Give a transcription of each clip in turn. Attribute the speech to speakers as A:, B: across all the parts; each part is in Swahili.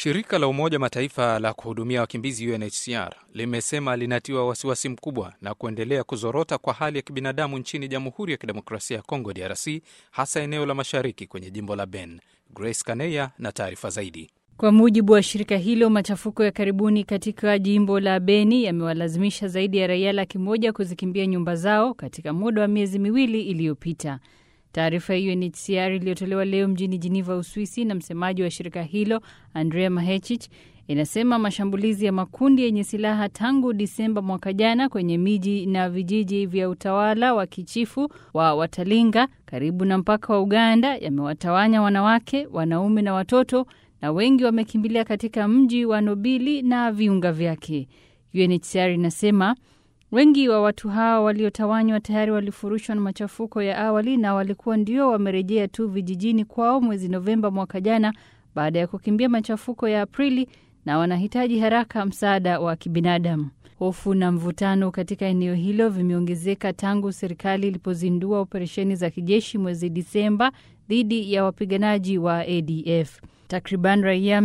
A: Shirika la Umoja Mataifa la kuhudumia wakimbizi UNHCR limesema linatiwa wasiwasi mkubwa na kuendelea kuzorota kwa hali ya kibinadamu nchini Jamhuri ya Kidemokrasia ya Kongo, DRC, hasa eneo la mashariki kwenye jimbo la Ben. Grace Kaneya na taarifa zaidi.
B: Kwa mujibu wa shirika hilo, machafuko ya karibuni katika jimbo la Beni yamewalazimisha zaidi ya raia laki moja kuzikimbia nyumba zao katika muda wa miezi miwili iliyopita. Taarifa ya UNHCR iliyotolewa leo mjini Geneva, Uswisi, na msemaji wa shirika hilo Andrea Mahechich inasema mashambulizi ya makundi yenye silaha tangu Disemba mwaka jana kwenye miji na vijiji vya utawala wa kichifu wa Watalinga karibu na mpaka wa Uganda yamewatawanya wanawake, wanaume na watoto, na wengi wamekimbilia katika mji wa Nobili na viunga vyake. UNHCR inasema wengi wa watu hao waliotawanywa tayari walifurushwa na machafuko ya awali na walikuwa ndio wamerejea tu vijijini kwao mwezi Novemba mwaka jana baada ya kukimbia machafuko ya Aprili na wanahitaji haraka msaada wa kibinadamu. Hofu na mvutano katika eneo hilo vimeongezeka tangu serikali ilipozindua operesheni za kijeshi mwezi Disemba dhidi ya wapiganaji wa ADF. Takriban raia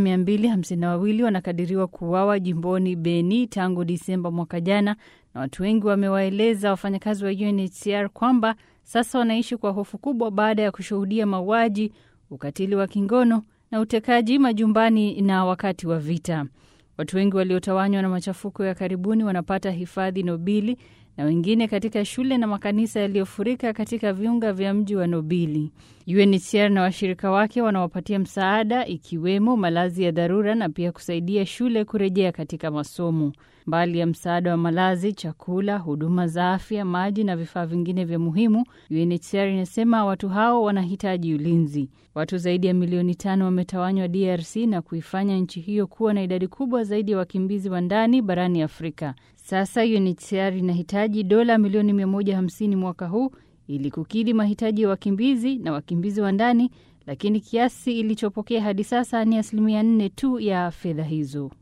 B: 252 wanakadiriwa kuuawa jimboni Beni tangu Disemba mwaka jana, na watu wengi wamewaeleza wafanyakazi wa UNHCR kwamba sasa wanaishi kwa hofu kubwa baada ya kushuhudia mauaji, ukatili wa kingono na utekaji majumbani na wakati wa vita. Watu wengi waliotawanywa na machafuko ya karibuni wanapata hifadhi Nobili na wengine katika shule na makanisa yaliyofurika katika viunga vya mji wa Nobili. UNHCR na washirika wake wanawapatia msaada ikiwemo malazi ya dharura na pia kusaidia shule kurejea katika masomo. Mbali ya msaada wa malazi, chakula, huduma za afya, maji na vifaa vingine vya muhimu, UNHCR inasema watu hao wanahitaji ulinzi. Watu zaidi ya milioni tano wametawanywa DRC na kuifanya nchi hiyo kuwa na idadi kubwa zaidi ya wakimbizi wa ndani barani Afrika. Sasa UNHCR inahitaji dola milioni 150 mwaka huu ili kukidhi mahitaji ya wakimbizi na wakimbizi wa ndani, lakini kiasi ilichopokea hadi sasa ni asilimia 4 tu ya fedha hizo.